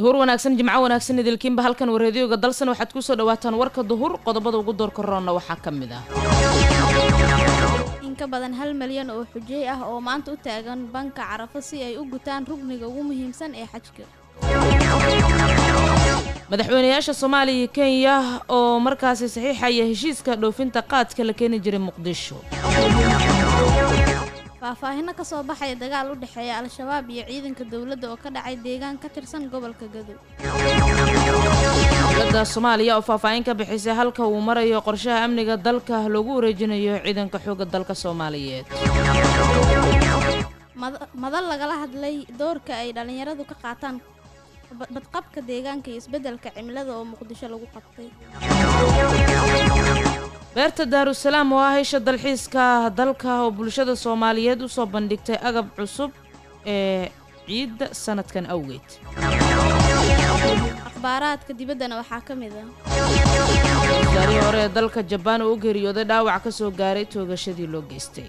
duhur wanaagsan jimco wanaagsan idilkiinba halkan wareediyooga dalsan waxaad kusoo dhawaataan warka duhur qodobada ugu doorka roonna waxaa ka mid ah in ka badan hal malyan oo xujey ah oo maanta u taagan banka carafo si ay u gutaan rugniga ugu muhiimsan ee xajka madaxweynayaasha soomaaliya iyo kenya oo markaasi saxiixaya heshiiska dhoofinta qaadka la keeni jiray muqdisho faahfaahino ka soo baxaya dagaal u dhexeeya al-shabaab iyo ciidanka dowladda oo ka dhacay deegaan ka tirsan gobolka gadow dowladda soomaaliya oo faahfaahin ka bixisay halka uu marayo qorshaha amniga dalka loogu wareejinayo ciidanka xoogga dalka soomaaliyeed madal lagala hadlay doorka ay dhallinyaradu ka qaataan badqabka deegaanka iyo isbeddelka cimilada oo muqdisho lagu qabtay beerta daarusalaam oo ah hesha dalxiiska dalka oo bulshada soomaaliyeed usoo bandhigtay agab cusub ee ciidda sanadkan awgeed akhbaaraadka dibaddana waxaa ka mid ah wasaarihii hore ee dalka jabaan oo u geeriyooday dhaawac ka soo gaaray toogashadii loo geystay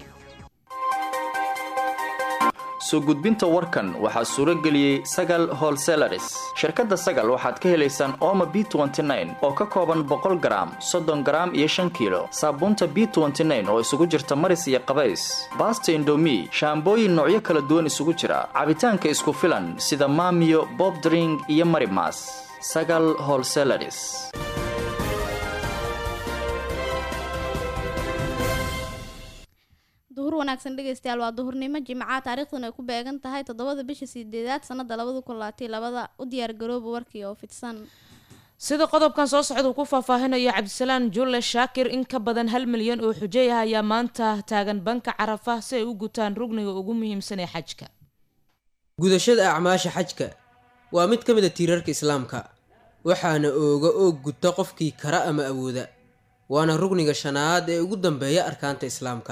soo gudbinta warkan waxaa suuro geliyey sagal holselaris shirkadda sagal waxaad ka helaysaan ooma b oo ka kooban boqol garaam soddon garaam iyo shan kiilo saabuunta b oo isugu jirta maris iyo qabays baasta indomi shaambooyin noocyo kala duwan isugu jira cabitaanka isku filan sida maamiyo bobdring iyo marimas sagal holselaris duhur wanaagsan dhegaystayaal waa duhurnimo jimca taariikhduna ay ku beegan tahay toddobada bisha sideedaad sanada labada kun labaatan labada u diyaargarooba warkii oo fidsan sida qodobkan soo socda uu ku faahfaahinayo cabdisalaan julle shaakir in ka badan hal milyan oo xujey ah ayaa maanta taagan banka carafa si ay u gutaan rugniga ugu muhiimsan ee xajka gudashada acmaasha xajka waa mid ka mid a tiirarka islaamka waxaana ooga oog guta qofkii kara ama awooda waana rugniga shanaad ee ugu dambeeya arkaanta islaamka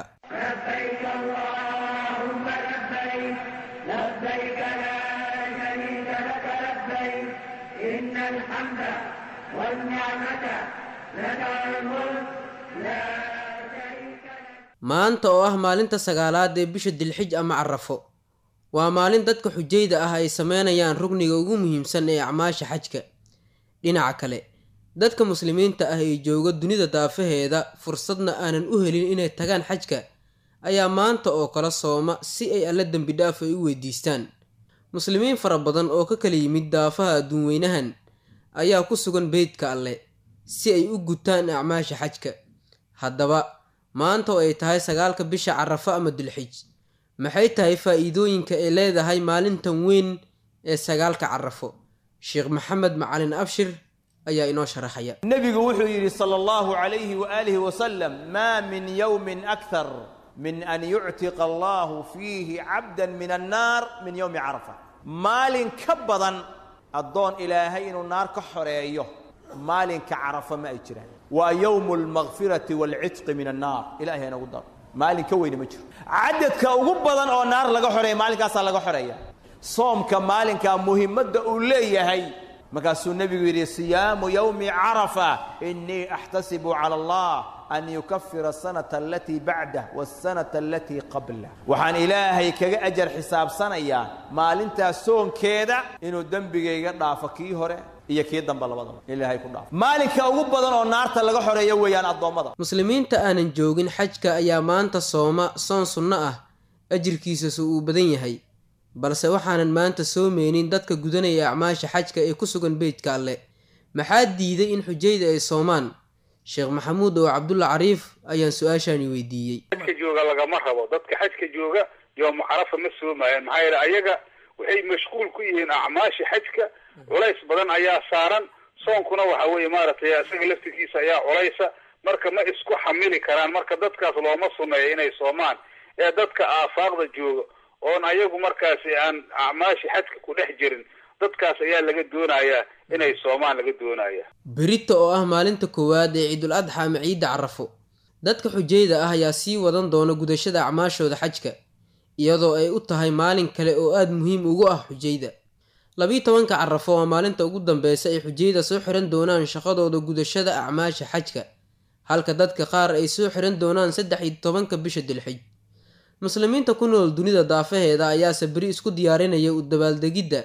maanta oo ah maalinta sagaalaad ee bisha dilxij ama carafo waa maalin dadka xujayda ah ay sameynayaan rugniga ugu muhiimsan ee acmaasha xajka dhinaca kale dadka muslimiinta ah ee jooga dunida daafaheeda fursadna aanan u helin inay tagaan xajka ayaa maanta oo kala sooma si ay alla dembi dhaaf ay u weydiistaan muslimiin fara badan oo ka kala yimid daafaha adduunweynahan ayaa ku sugan beydka alle si ay u gutaan acmaasha xajka haddaba maanta oo ay tahay sagaalka bisha carafo ama dulxij maxay tahay faa-iidooyinka ay leedahay maalintan weyn ee sagaalka carafo sheekh maxamed macalin abshir ayaa inoo sharaxaya nebigu wuxuu yidhi sala allahu calayhi waaalihi wasalam maa min yowmin akthar min an yuctiqa allahu fiihi cabdan min annaar min yowmi carafa maalin ka badan addoon ilaahay inuu naar ka xoreeyo maalinka carafa ma ay jiraan waa yowmu almakfirati waalcitqi min annaar ilahay inagu daro maalin ka weyne ma jiro cadadka ugu badan oo naar laga xoreeya maalinkaasaa laga xoreeya soomka maalinkaa muhimadda uu leeyahay markaasuu nebigu yidhi siyaamu yowmi carafa inii axtasibu cala allah an yukafira asanata alatii bacdah waasanata alatii qablah waxaan ilaahay kaga ajar xisaabsanayaa maalintaas soonkeeda inuu dembigayga dhaafo kii hore iyo kii dambe labadaba ilaahay ku dhaafo maalinka ugu badan oo naarta laga xoreeyo weeyaan addoommada muslimiinta aanan joogin xajka ayaa maanta sooma soon sunno ah ajirkiisase uu badan yahay balse waxaanan maanta soomeynin dadka gudanaya acmaasha xajka ee ku sugan beydka alle maxaa diiday in xujayda ay soomaan sheekh maxamuud oo cabdulla cariif ayaan su-aashaani weydiiyey xajka jooga lagama rabo dadka xajka jooga yooma carafa ma soomayaan maxaa yeele ayaga waxay mashquul ku yihiin acmaasha xajka culays badan ayaa saaran soonkuna waxa weeye maaragtay isaga laftirkiisa ayaa culaysa marka ma isku xamili karaan marka dadkaas looma suneeyo inay soomaan ee dadka aafaaqda jooga oon ayagu markaasi aan acmaashi xajka ku dhex jirin dadkaas ayaa laga doonayaa inay soomaan laga doonaya berita oo ah maalinta koowaad ee ciidul adxa ama ciidda carafo dadka xujayda ah ayaa sii wadan doona gudashada acmaashooda xajka iyadoo ay u tahay maalin kale oo aada muhiim ugu ah xujayda labiyi tobanka carafo waa maalinta ugu dambeysa ay xujayda soo xiran doonaan shaqadooda gudashada acmaasha xajka halka dadka qaar ay soo xiran doonaan saddex iyo tobanka bisha dilxij muslimiinta ku nool dunida daafaheeda ayaase beri isku diyaarinaya u dabaaldegidda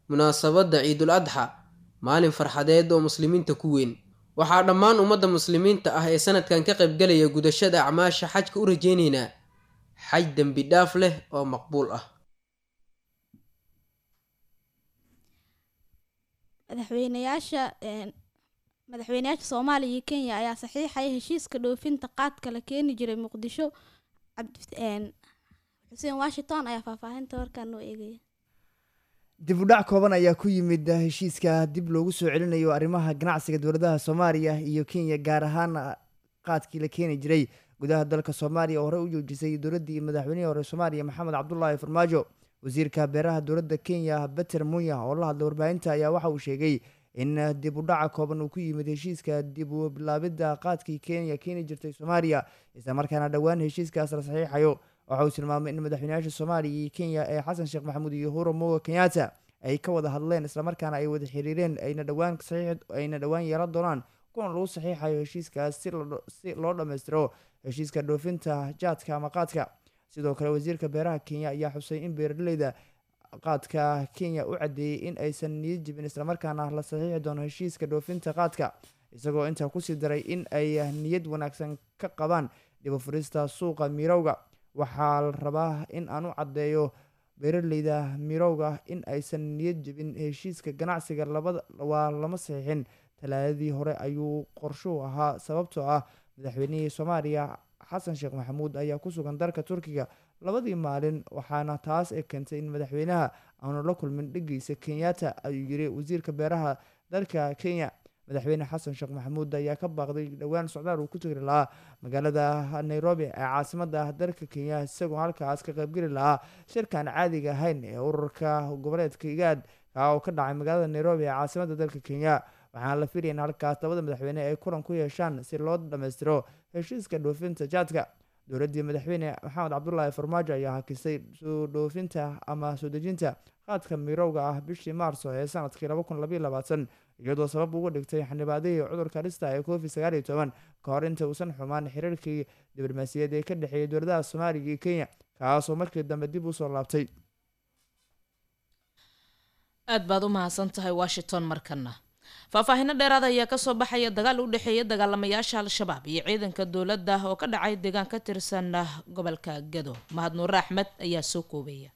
munaasabadda ciidul adxa maalin farxadeed oo muslimiinta ku weyn waxaa dhammaan ummadda muslimiinta ah ee sanadkan ka qaybgalaya gudashada acmaasha xajka u rajeyneynaa xaj dembi dhaaf leh oo maqbuul ah madaxweynayaasha madaxweynayaasha soomaaliya iyo kenya ayaa saxiixaya heshiiska dhoofinta qaadka la keeni jiray muqdisho xuseen washington ayaa faahfaahinta warkaan noo eegaya dib u dhac kooban ayaa ku yimid heshiiska dib loogu soo celinayo arrimaha ganacsiga dowladaha soomaaliya iyo kenya gaar ahaan qaadkii la keeni jiray gudaha dalka soomaaliya oo horey u joojisay dowladdii madaxweynihii hore soomaaliya maxamed cabdulaahi farmaajo wasiirka beeraha dowladda kenya beter munya oo la hadlay warbaahinta ayaa waxa uu sheegay in dib u dhaca kooban uu ku yimid heshiiska dib u bilaabidda qaadkii kenya keeni jirtay soomaaliya isla markaana dhowaan heshiiskaas la saxiixayo waxa uu tilmaamay in madaxweynayaasha soomaaliya iyo kenya ee xasan sheekh maxamuud iyo huro moga kenyatta ay ka wada hadleen islamarkaana ay wada xiriireen ayna dhowaan ayna dhowaan yeelan doonaan kuna lagu saxiixayo heshiiskaas si loo dhammaystiro heshiiska dhoofinta jaadka ama qaadka sidoo kale wasiirka beeraha kenya ayaa xusay in beeraleyda qaadka kenya u cadeeyey in aysan niyad jibin islamarkaana la saxiixi doono heshiiska dhoofinta qaadka isagoo intaa kusii daray in ay niyad wanaagsan ka qabaan dhibafurista suuqa mirowga waxaa la rabaa in aan u caddeeyo beeraleyda mirowga in aysan niyad jebin heshiiska ganacsiga labada waa lama saxiixin talaadadii hore ayuu qorshuhu ahaa sababtoo ah madaxweynihii soomaaliya xasan sheekh maxamuud ayaa ku sugan dalka turkiga labadii maalin waxaana taas ay keentay in madaxweynaha aanu la kulmin dhegeysa kenyatta ayuu yiri wasiirka beeraha dalka kenya madaxweyne xasan sheekh maxamuud ayaa ka baaqday dhowaan socdaal uu ku tegi lahaa magaalada nairobi ee caasimada dalka kenya isagoo halkaas ka qaybgeli lahaa shirkaan caadiga ahayn ee ururka goboleedka igaad kaa oo ka dhacay magaalada nairobi ee caasimada dalka kenya waxaana la filaya in halkaas labada madaxweyne ay kulan ku yeeshaan si loo dhammaystiro heshiiska dhoofinta jaadka dowladdii madaxweyne maxamed cabdulaahi farmaajo ayaa hakisay soo dhoofinta ama soo dejinta qaadka mirowga ah bishii maarso ee sanadkii laba kun labaiyo labaatan iyadoo sabab uga dhigtay xanibaadihii cudurka dhista ee covid sagaal iyo toban ka hor inta uusan xumaan xiriirkii diblomaasiyaed ee ka dhexeeyay dowladaha soomaaliya iyo kenya kaasoo markii dambe dib usoo laabtay aad baad u mahadsan tahay washington markana faahfaahino dheeraada ayaa kasoo baxaya dagaal u dhexeeya dagaalamayaasha al-shabaab iyo ciidanka dowladda oo ka dhacay deegaan ka tirsan gobolka gado mahad nuure axmed ayaa soo koobaya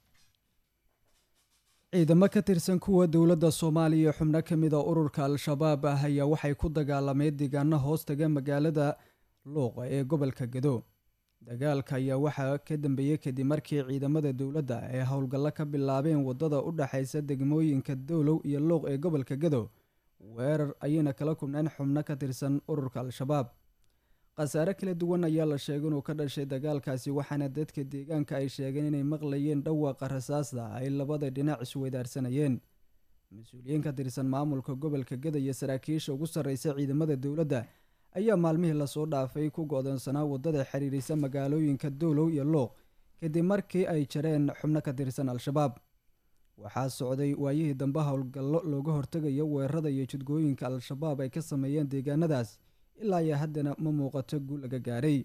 ciidamo ka tirsan kuwa dowladda soomaaliya xubno ka mid a ururka al-shabaab ah ayaa waxay ku dagaalameen deegaano hoostaga magaalada luuqa ee gobolka gado dagaalka ayaa waxaa ka dambeeyey kadib markii ciidamada dowladda ay howlgallo ka bilaabeen waddada u dhexaysa degmooyinka dowlow iyo luuq ee gobolka gado weerar ayayna kala kulneen xubno ka tirsan ururka al-shabaab khasaare kala duwan ayaa la sheegay inuu ka dhashay dagaalkaasi waxaana dadka deegaanka ay sheegeen inay maqlayeen dhawaaqa rasaasta ay labada dhinac isweydaarsanayeen mas-uuliyiin ka tirsan maamulka gobolka gada iyo saraakiisha ugu sarreysa ciidamada dowladda ayaa maalmihii lasoo dhaafay ku go-doonsanaa waddada xiriirisa magaalooyinka dowlow iyo luuq kadib markii ay jareen xubno ka tirsan al-shabaab waxaa socday waayihii dambe howlgallo looga hortegayo weerarada iyo jidgooyinka al-shabaab ay ka sameeyeen deegaanadaas ilaa iyo haddana ma muuqato guul laga gaaray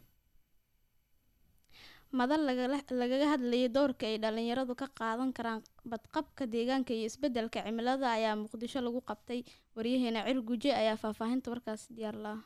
madal lagaga hadlayay doorka ay dhalinyaradu ka qaadan karaan badqabka deegaanka iyo isbedelka cimilada ayaa muqdisho lagu qabtay waryaheena cir guje ayaa faahfaahinta warkaas diyaar laha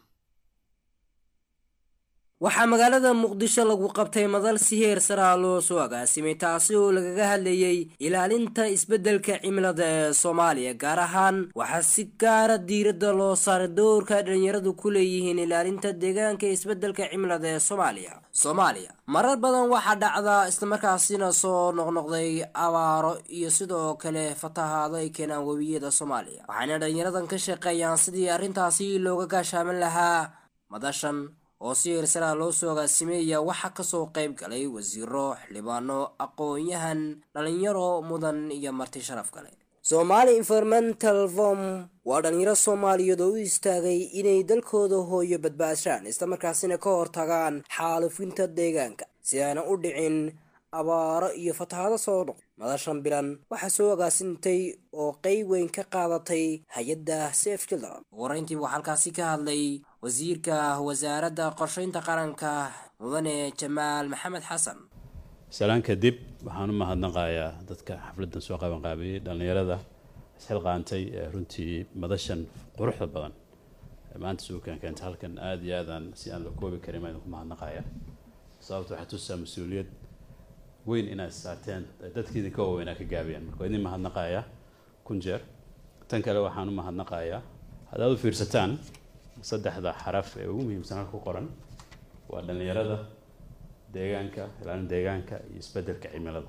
waxaa magaalada muqdisho lagu qabtay madal si heer saraa loo soo agaasimay taasi oo lagaga hadlayey ilaalinta isbeddelka cimilada ee soomaaliya gaar ahaan waxaa si gaara diiradda loo saaray doorka dhalinyaradu ku leeyihiin ilaalinta deegaanka isbeddelka cimilada ee soomaaliya soomaaliya marar badan waxaa dhacda islamarkaasina soo noqnoqday abaaro iyo sidoo kale fatahaado ay keenaan webiyada soomaaliya waxayna dhalinyaradan ka shaqeeyaan sidii arrintaasi looga gaashaamin lahaa madashan oo si heersaraa loo soo agaasimeeya waxaa kasoo qayb galay wasiiro xildhibaano aqoon-yahan dhalinyaro mudan iyo marti sharaf kale somaali environmental form waa dhalinyaro soomaaliyeed oo u istaagay inay dalkooda hooyo badbaashaan islamarkaasina ka hortagaan xaalufinta deegaanka si aana u dhicin abaaro iyo fatahaado soo noq madashan bilan waxaa soo agaasintay oo qeyb weyn ka qaadatay hay-adda saf children ugu horeyntii waxaa halkaasi ka hadlay wasiirka wasaaradda qorsheynta qaranka mudane jamaal maxamed xasan salaan kadib waxaan u mahadnaqayaa dadka xafladdan soo qabanqaabiyey dhallinyarada isxilqaantay runtii madashan quruxda badan maanta suukan keenta halkan aada iyo aadaan si aan la koobi karin baan idinku mahadnaqaya sababta waxaa tusaa mas-uuliyad weyn inaad saarteen dadkii idinka waaweynaa ka gaabiyaan marka waa idin mahadnaqaya kun jeer tan kale waxaan u mahadnaqayaa haddaad u fiirsataan saddexda xaraf ee ugu muhiimsan halka ku qoran waa dhallinyarada deegaanka ilaalin deegaanka iyo isbeddelka cimilada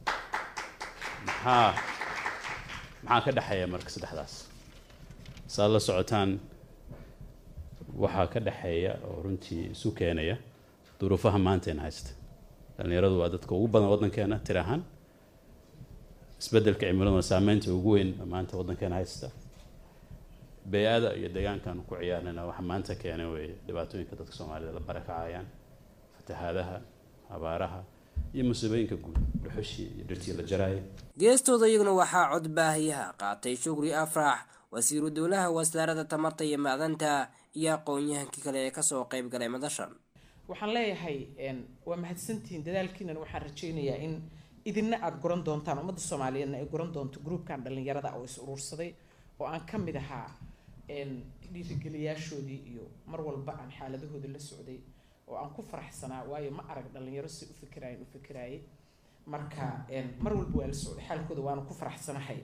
maxaa maxaa ka dhexeeya marka saddexdaas saad la socotaan waxaa ka dhexeeya oo runtii isu keenaya duruufaha maanteena haysta dhallinyaradu waa dadka ugu badan waddankeena tir ahaan isbeddelka cimiladuna saameynta ugu weyn maanta waddankeena haysta bey-ada iyo deegaankan ku ciyaarnayna waxa maanta keenay weeye dhibaatooyinka dadka soomaalida la barakacayaan fatahaadaha abaaraha iyo musiibooyinka guud dhuxushii iyo dhirtii la jaraaya geestooda iyaguna waxaa cod baahiyaha qaatay shukri afrax wasiiru dowlaha wasaaradda tamarta iyo macdanta iyo aqoon-yahankii kale ee kasoo qeyb galay madashan waxaan leeyahay waa mahadsantihiin dadaalkiinan waxaan rajaynayaa in idina aada guran doontaan ummadda soomaaliyeedna ay guran doonto gruubkan dhallinyarada oo is uruursaday oo aan ka mid ahaa dhiirigeliyaashoodii iyo mar walba aan xaaladahooda la socday oo aan ku faraxsanaa waayo ma arag dhallinyaro si u fikiraayan u fikiraaye marka mar walba waa la socday xaalkooda waana ku faraxsanahay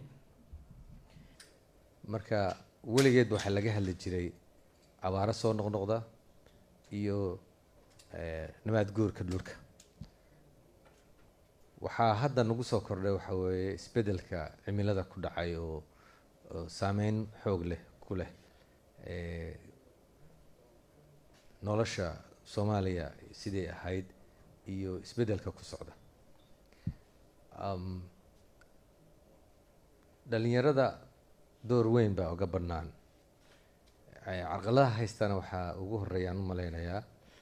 marka weligeed waxaa laga hadli jiray abaaro soo noqnoqda iyo nabaad guurka dhulka waxaa hadda nagu soo kordhay waxaa weeye isbeddelka cimilada ku dhacay oo saameyn xoog leh ku leh nolosha soomaaliya siday ahayd iyo isbeddelka ku socda dhalinyarada door weyn baa uga bannaan carqaladaha haystana waxaa ugu horeeyaan u maleynayaa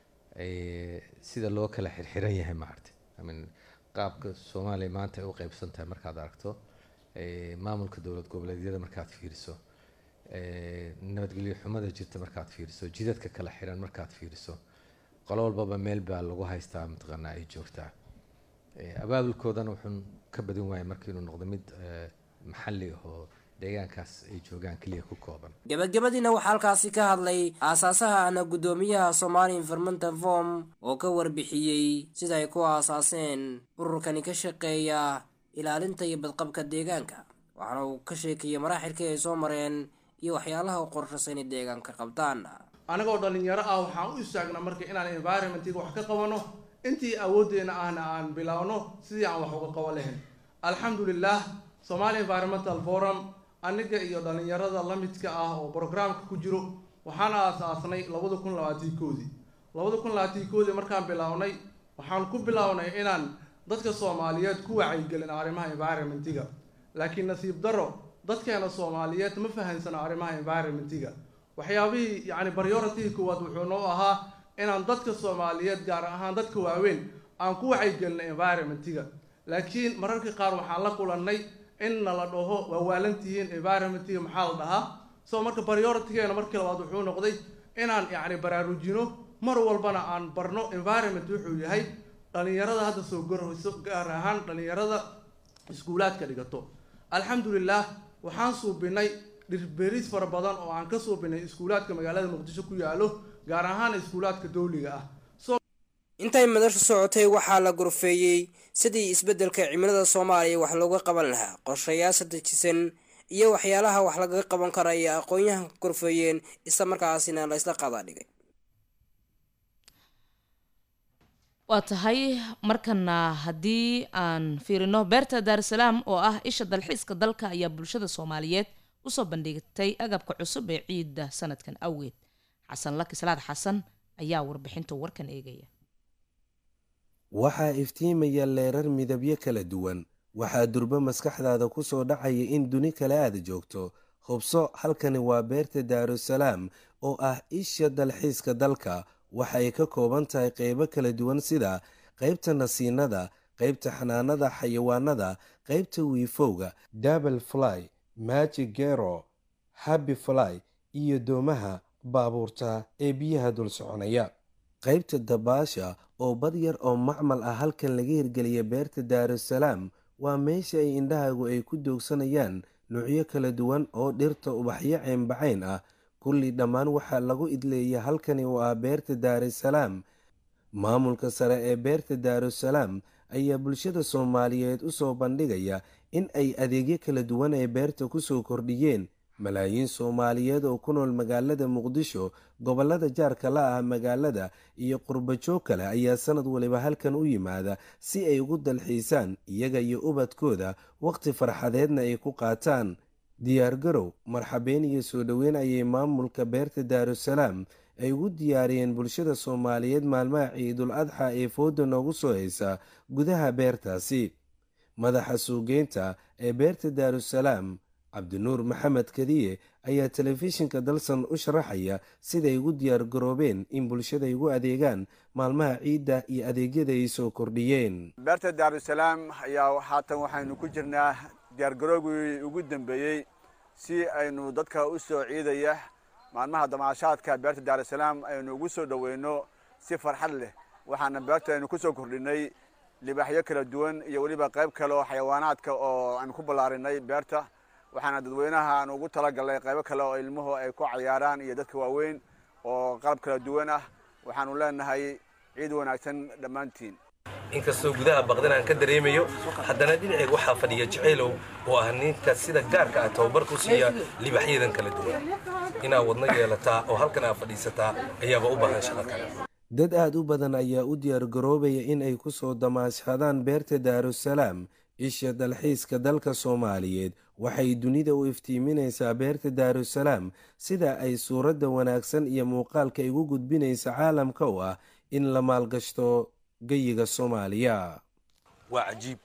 sida loo kala xirxiran yahay maaragtay imean qaabka soomaaliya maanta ay u qeybsan tahay markaad aragto maamulka dowlad goboleedyada markaad fiiriso nabadgelyo xumada jirta markaad fiiriso jidadka kala xiran markaad fiiriso qolo walbaba meel baa lagu haystaa mataqaanaa ay joogtaa abaabulkoodana wuxuun ka badin waaya marka inuu noqdo mid maxalli ahoo deegaankaas ay joogaan keliya ku kooban gabagabadiina waxaa halkaasi ka hadlay aasaasaha ahna guddoomiyaha somali environmental form oo ka warbixiyey sida ay ku aasaaseen ururkani ka shaqeeya ilaalinta iyo badqabka deegaanka waxaana uu ka sheekayay maraaxilkii ay soo mareen iyo waxyaalaha u qorshasa inay deegaanka qabtaan anagoo dhalinyaro ah waxaan u istaagnaa marka inaan environmentiga wax ka qabano intii awooddeena ahna aan bilaawno sidii aan wax uga qaban lahayn alxamdulilah somali environmental forum aniga iyo dhalinyarada la midka ah oo brograamka ku jiro waxaan aasaasnay labada kun labaatii koodii labada kun labaatii koodii markaan bilaawnay waxaan ku bilaawnay inaan dadka soomaaliyeed ku wacyigelin arrimaha environmentiga laakiin nasiib daro dadkeena soomaaliyeed ma fahansano arrimaha environmentiga waxyaabihii yacni priority koowaad wuxuu noo ahaa inaan dadka soomaaliyeed gaar ahaan dadka waaweyn aan ku wacyigelino environmentiga laakiin mararka qaar waxaan la kulannay in nala dhaho waa waalantihiin environmentiga maxaa la dhahaa so marka prioritygeena markii labaad wuxuu noqday inaan yacni baraarujino mar walbana aan barno environment wuxuu yahay dhalinyarada hadda soo gorayso gaar ahaan dhalinyarada iskuulaadka dhigato alxamdulilah waxaan suubinay dhirberis fara badan oo aan ka suubinay iskuulaadka magaalada muqdisho ku yaalo gaar ahaan iskuulaadka dowliga ah intay madashu socotay waxaa la gorfeeyey sidii isbeddelka cimilada soomaaliya wax looga qaban lahaa qorshayaasha dejisan iyo waxyaalaha wax lagaga qaban kara ay aqoon-yahanka gorfeeyeen isla markaasina la isla qadaadhigay waa tahay markana haddii aan fiirino beerta daarusalaam oo ah isha dalxiiska dalka ayaa bulshada soomaaliyeed usoo bandhigtay agabka cusub ee ciidda sanadkan awgeed xasan laki salaad xasan ayaa warbixinta warkan eegaya waxaa iftiimaya leerar midabyo kala duwan waxaa durbo maskaxdaada ku soo dhacaya in duni kale aad joogto hubso halkani waa beerta daarusalaam oo ah isha dalxiiska dalka waxay ka kooban tahay qeybo kala duwan sida qeybta nasiinada qeybta xanaanada xayawaanada qeybta wiifowga dabel fly magic gero habi fly iyo doomaha baabuurta ee biyaha dul soconaya qeybta dabaasha oo bad yar oo macmal ah halkan laga hirgeliya beerta daarusalaam waa meesha ay indhahaagu ay ku doogsanayaan nuucyo kala duwan oo dhirta ubaxyo ceynbacayn ah kulli dhammaan waxaa lagu idleeya halkani oo ah beerta daarusalaam maamulka sare ee beerta daarusalaam ayaa bulshada soomaaliyeed u soo bandhigaya in ay adeegyo kala duwan ee beerta kusoo kordhiyeen malaayiin soomaaliyeed oo ku nool magaalada muqdisho gobolada jaarka la ah magaalada iyo qurbajoog kale ayaa sanad waliba halkan u yimaada si ay ugu dalxiisaan iyaga iyo ubadkooda waqti farxadeedna ay ku qaataan diyaargarow marxabeen iyo soo dhoweyn ayay maamulka beerta daarusalaam ay ugu diyaariyeen bulshada soomaaliyeed maalmaha ciidul adxa ee fooda noogu soo haysa gudaha beertaasi madaxa suugeynta ee beerta daarusalaam cabdinuur maxamed kadiye ayaa telefishinka dalsan u sharaxaya siday ugu diyaar garoobeen in bulshada ay ugu adeegaan maalmaha ciidda iyo adeegyada ay soo kordhiyeen beerta daarusalaam ayaa haatan waxaynu ku jirnaa diyaargaroogii ugu dambeeyey si aynu dadka u soo ciidaya maalmaha damaashaadka beerta daarusalaam aynu ugu soo dhoweyno si farxad leh waxaana beerta aynu ku soo kordhinay libaaxyo kala duwan iyo weliba qayb kale oo xayawaanaadka oo aynu ku ballaarinay beerta waxaana dadweynaha aan ugu talagalnay qaybo kale oo ilmuhu ay ku cayaaraan iyo dadka waaweyn oo qalab kala duwan ah waxaanu leenahay ciid wanaagsan dhammaantiin inkastoo gudaha baqdan aan ka dareemayo haddana dhinacayga waxaa fadhiya jacaylow oo ah ninka sida gaarka ah tababar ku siiya libaxyadan kala duwan inaad wadno yeelataa oo halkan aad fadhiisataa ayaaba u baahan shaqo kale dad aada u badan ayaa u diyaargaroobaya in ay ku soo damaashadaan beerta daarusalaam isha dalxiiska dalka soomaaliyeed waxay dunida u iftiiminaysaa beerta daarusalaam sida ay suuradda wanaagsan iyo muuqaalka igu gudbinaysa caalamka u ah in la maalgashto geyiga soomaaliya waa cajiib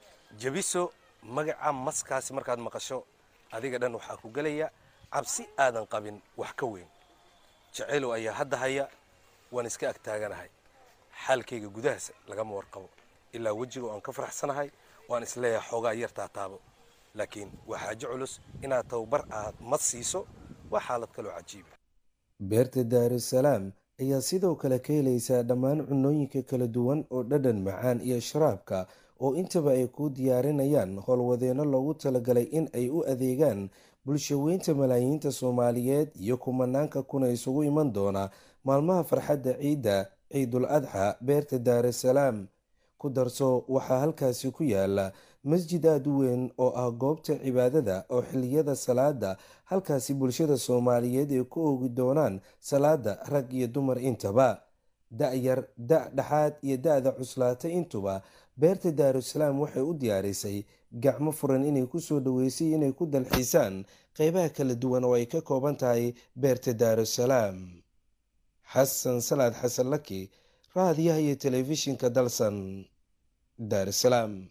jebiso magaca maskaasi markaad maqasho adiga dhan waxaa ku gelaya cabsi aadan qabin wax ka weyn jacaylow ayaa hadda haya waan iska ag taaganahay xaalkayga gudahaas lagama warqabo ilaa wejiga oo aan ka faraxsanahay waan isleeyahay xoogaa yartaa taabo laakiin waa xaajo culus inaad tababar aad mad siiso waa xaalad kaloo cajiiba beerta daarusalaam ayaa sidoo kale ka helaysaa dhammaan cunooyinka kala duwan oo dhadhan macaan iyo sharaabka oo intaba ay kuu diyaarinayaan howlwadeenno loogu talagalay in ay u adeegaan bulshaweynta malaayiinta soomaaliyeed iyo kumanaanka kuna isugu iman doona maalmaha farxadda ciidda ciidul adxa beerta daarusalaam ku darso waxaa halkaasi ku yaala masjid aada u weyn oo ah goobta cibaadada oo xilliyada salaada halkaasi bulshada soomaaliyeed ay ku oogi doonaan salaada rag iyo dumar intaba da-yar da dhexaad iyo da-da cuslaata intuba beerta daarusalaam waxay u diyaarisay gacmo furan inay kusoo dhaweysay inay ku dalxiisaan qeybaha kala duwan oo ay ka kooban tahay beerta daarusalaam xasan salaad xasan laki raadiyaha iyo telefishinka dalsan daarusalaam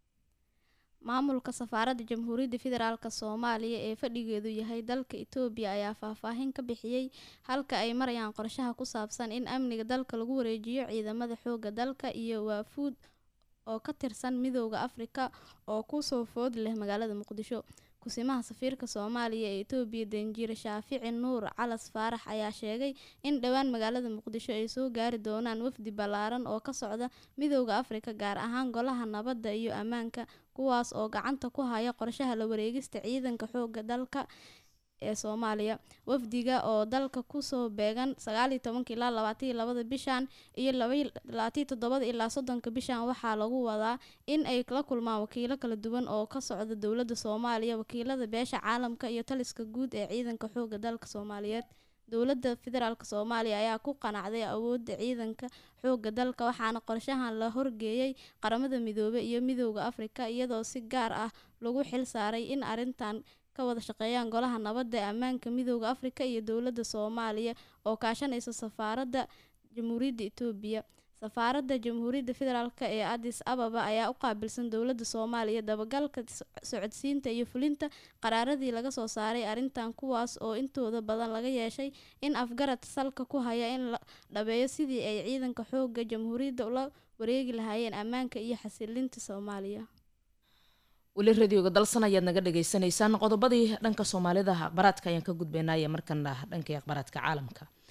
maamulka safaaradda jamhuuriyadda federaalk soomaaliya ee fadhigeedu yahay dalka itoobiya ayaa faahfaahin ka bixiyey halka ay marayaan qorshaha ku saabsan in amniga dalka lagu wareejiyo ciidamada xooga dalka iyo waafuud oo ka tirsan midooda afrika oo kusoo food leh magaalada muqdisho kusimaha safiirka soomaaliya ee itoobiya danjiire shaafici nuur calas faarax ayaa sheegay in dhowaan magaalada muqdisho ay soo gaari doonaan wafdi ballaaran oo ka socda midooda afrika gaar ahaan golaha nabadda iyo ammaanka kuwaas oo gacanta ku haya qorshaha la wareegista ciidanka xooga dalka ee soomaaliya wafdiga oo dalka kusoo beegan sagaaliyo tobanka ilaa labaataiyo labada bishan iyo labaatiyo toddobada ilaa soddonka bishan waxaa lagu wadaa in ay la kulmaan wakiilo kala duwan oo ka socda dowladda soomaaliya wakiilada beesha caalamka iyo taliska guud ee ciidanka xooga dalka soomaaliyeed dowladda federaalk soomaaliya ayaa ku qanacday awoodda ciidanka xooga dalka waxaana qorshahan la horgeeyay qaramada midoobey iyo midooda afrika iyadoo si gaar ah lagu xil saaray in arrintan ka wada shaqeeyaan golaha nabadda ee ammaanka midooda afrika iyo dowladda soomaaliya oo kaashanaysa safaaradda jamhuuriyadda itoobiya safaaradda jamhuuriyadda federaalk ee adis ababa ayaa u qaabilsan dowladda soomaaliya dabagalka socodsiinta iyo fulinta qaraaradii laga soo saaray arrintan kuwaas oo intooda badan laga yeeshay in afgarad salka ku haya in la dhabeeyo sidii ay ciidanka xooga jamhuuriyadda ula wareegi lahaayeen ammaanka iyo xasilinta soomaaliya weli radioga dalsan ayaad naga dhagaysanaysaan qodobadii dhanka soomaalida akhbaraadka ayaan ka gudbaynaaye markana dhankii akhbaraadka caalamka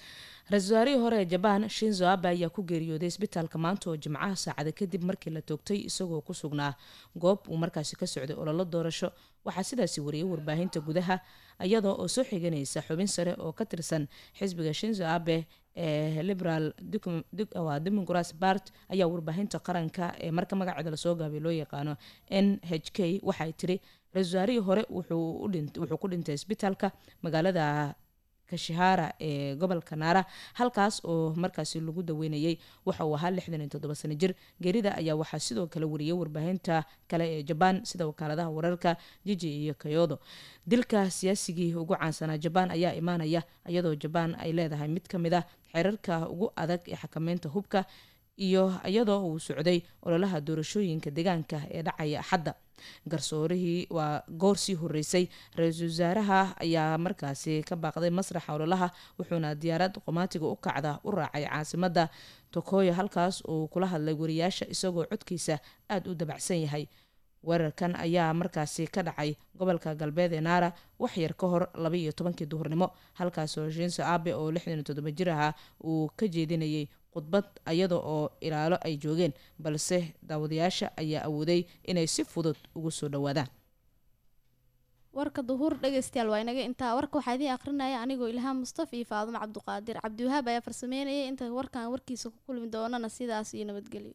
ra-iisul wasaarihii hore ee jabaan shinzo abe ayaa ku geeriyooday isbitaalka maanta oo jimcaha saacada kadib markii la toogtay isagoo ku sugnaa goob uu markaasi ka socday ololo doorasho waxaa sidaasi wariyay warbaahinta gudaha iyadoo oo soo xiganaysa xubin sare oo ka tirsan xisbiga shinzo abe ee liberal democras bart ayaa warbaahinta qaranka ee marka magaceeda lasoo gaabay loo yaqaano n h k waxay tiri ra-iisul wasaarihii hore wuxuu ku dhintay isbitaalka magaalada kashihara ee gobolka naara halkaas oo markaasi lagu daweynayay waxa uu ahaa lixdan iyo toddoba sano jir geerida ayaa waxaa sidoo kale wariyay warbaahinta kale ee jabaan sida wakaaladaha wararka jiji iyo kayodo dilka siyaasigii ugu caansanaa jabaan ayaa imaanaya iyadoo jabaan ay leedahay mid ka mid ah xeerarka ugu adag ee xakameynta hubka iyo iyadoo uu socday ololaha doorashooyinka deegaanka ee dhacaya axadda garsoorihii waa goor sii horeysay ra-iisul wasaaraha ayaa markaasi ka baaqday masraxa ololaha wuxuuna diyaarad qomaatiga u kacda u raacay caasimada tokoyo halkaas uu kula hadlay wariyaasha isagoo codkiisa aada u dabacsan yahay weerarkan ayaa markaasi ka dhacay gobolka galbeed ee naara wax yar ka hor laba iyo tobankii duhurnimo halkaasoo shinso abe oo lixdan iyo toddoba jir ahaa uu ka jeedinayay khudbad iyada oo ilaalo ay joogeen balse daawadayaasha ayaa awooday inay si fudud ugu soo dhawaadaan warka duhuur dhegeystayaal waa inaga intaa warka waxaa idiin akrinaya anigoo ilhaam mustafa iyo faadumo cabduqaadir cabdiwahaab ayaa farsameynayay inta warkan warkiisa ku kulmi doonana sidaas iyo nabadgelyo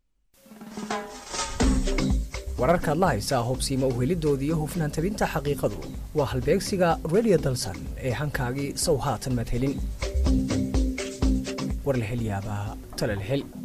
wararkaad la haysaa hubsiima uhelidooda iyo hufnaan tabinta xaqiiqadu waa halbeegsiga redio dalsan ee hankaagii sow haatan madhelin war la hel yaabaa tala la hel